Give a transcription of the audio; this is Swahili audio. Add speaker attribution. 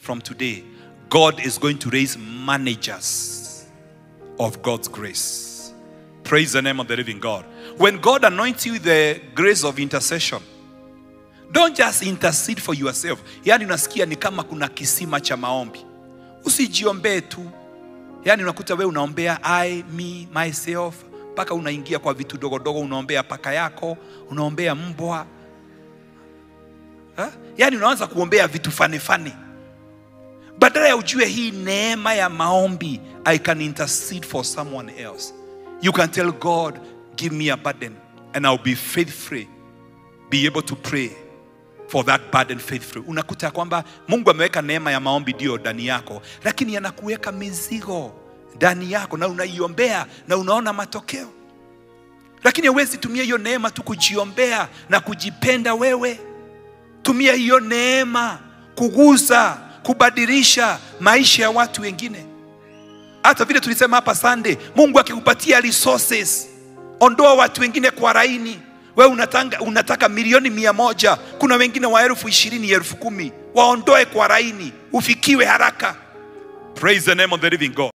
Speaker 1: from today, God is going to raise managers of God's grace. Praise the name of the living God. When God anoints you with the grace of intercession, don't just intercede for yourself. Yaani unasikia ni kama kuna kisima cha maombi. Usijiombee tu. Yaani unakuta wewe unaombea I, me, myself, mpaka unaingia kwa vitu dogo dogo, unaombea paka yako, unaombea mbwa. Ha? Yaani unaanza kuombea vitu fani fani badala ya ujue hii neema ya maombi i can intercede for someone else you can tell god give me a burden and i'll be faithful be able to pray for that burden faithful unakuta kwamba mungu ameweka neema ya maombi ndio ndani yako lakini anakuweka mizigo ndani yako na unaiombea na unaona matokeo lakini huwezi tumia hiyo neema tu kujiombea na kujipenda wewe tumia hiyo neema kugusa kubadilisha maisha ya watu wengine hata vile tulisema hapa Sunday, Mungu akikupatia resources, ondoa watu wengine kwa laini. Wewe unataka, unataka milioni mia moja, kuna wengine wa elfu ishirini, elfu kumi, waondoe kwa laini, ufikiwe haraka. Praise the name of the living God.